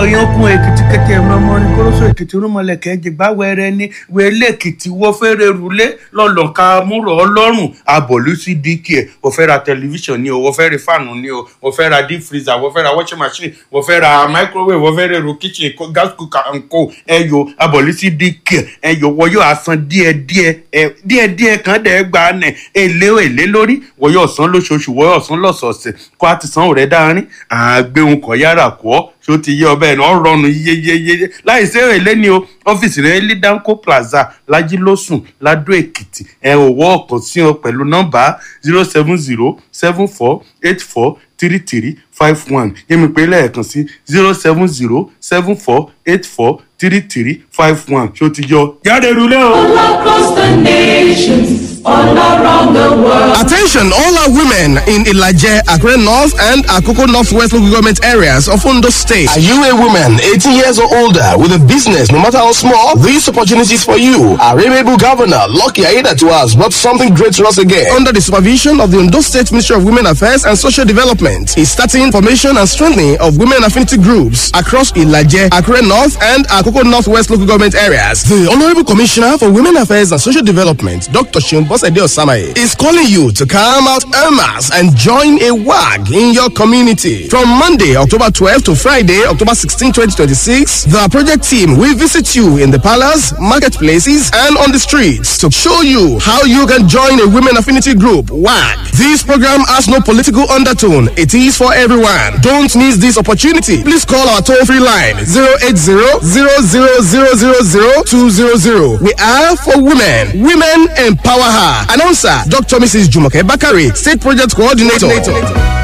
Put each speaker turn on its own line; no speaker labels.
yankun èkìtì kété ẹmọọmọ ní kórósó èkìtì rúmọlẹkẹ jìgbà wẹrẹ ní wẹlé èkìtì wọfẹrẹ rúlé lọlọka múrò ọlọ́run abọlú sí dk ẹ wọfẹ ra tẹlifíṣàn ni o wọfẹ ra fáànù ni o wọfẹ ra deep freezer wọfẹ ra washing machine wọfẹ ra microwave wọfẹ ra èrò kitchen ko- gas cooker and co ẹyọ abọlú sí dk ẹyọ wọyọ asan díẹdíẹ ẹ díẹdíẹ kan dẹ gbà nẹ èlé èlé lórí wọyọ ọsán lóṣooṣù wọyọ ọsán lọ́sọ̀ọ̀sẹ̀ kó a ti san òrẹ dáárín àgbéhùn kọ yára kọ ṣó ti yé ọbẹ̀ náà rọrùn yeyeyeye láì sí èrè ní o ọ́fíìsì rẹ̀ lidanco plaza lajilósùn ladó èkìtì ẹ ò wọ́ ọ̀kan sí ọ pẹ̀lú nọ́mbà zero seven zero seven four eight four three three five one yẹ́mi pé lẹ́ẹ̀kan sí zero seven zero seven four eight four three three five one ṣó ti yọ jáde rúlé o.
All across the nations, all around the world.
Attention, all our women in Ilaje, Akure North, and Akoko Northwest local government areas of Ondo State. Are you a woman 18 years or older with a business, no matter how small? These opportunities for you. Our amiable governor, Lucky Aida to us, brought something great to us again. Under the supervision of the Ondo State Ministry of Women Affairs and Social Development, is starting formation and strengthening of women affinity groups across Ilaje, Akure North, and Akoko Northwest local government areas. The Honorable Commissioner for Women Affairs and Social Development, Dr. Shimbosede Osamaye, is calling you to come out en masse and join a WAG in your community. From Monday, October 12 to Friday, October 16, 2026, the project team will visit you in the palace, marketplaces, and on the streets to show you how you can join a women affinity group, WAG. This program has no political undertone. It is for everyone. Don't miss this opportunity. Please call our toll-free line 080-00000200. We are for women. Women empower her. Announcer Dr. Mrs. Jumoke Bakari, State Project Coordinator.